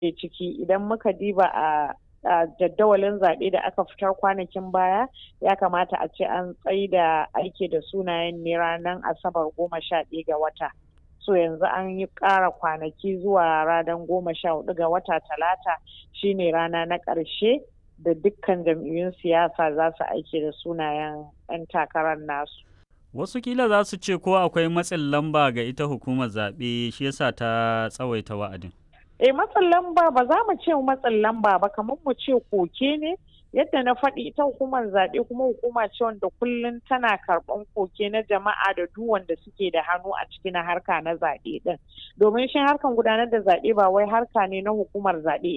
ke ciki idan muka diba a a jadawalin zaɓe da aka fitar kwanakin baya ya kamata a ce an tsaida aiki da sunayen ne ranar asabar goma sha ɗaya ga wata so yanzu an yi ƙara kwanaki zuwa ranar goma sha hudu ga wata talata shine rana na ƙarshe da dukkan jam'iyyun siyasa za su aiki da sunayen 'yan takarar nasu Wasu kila za su ce ko akwai matsin lamba ga ita hukumar zaɓe shi yasa ta tsawaita wa'adin. eh matsin lamba ba za mu ce matsin lamba ba kamar mu ce koke ne yadda na faɗi ita hukumar zaɓe kuma hukuma ce wanda kullum tana karɓan koke na jama'a da duk wanda suke da hannu a ciki na harka na zaɓe ɗin domin shi harkan gudanar da zaɓe ba wai harka ne na hukumar zaɓe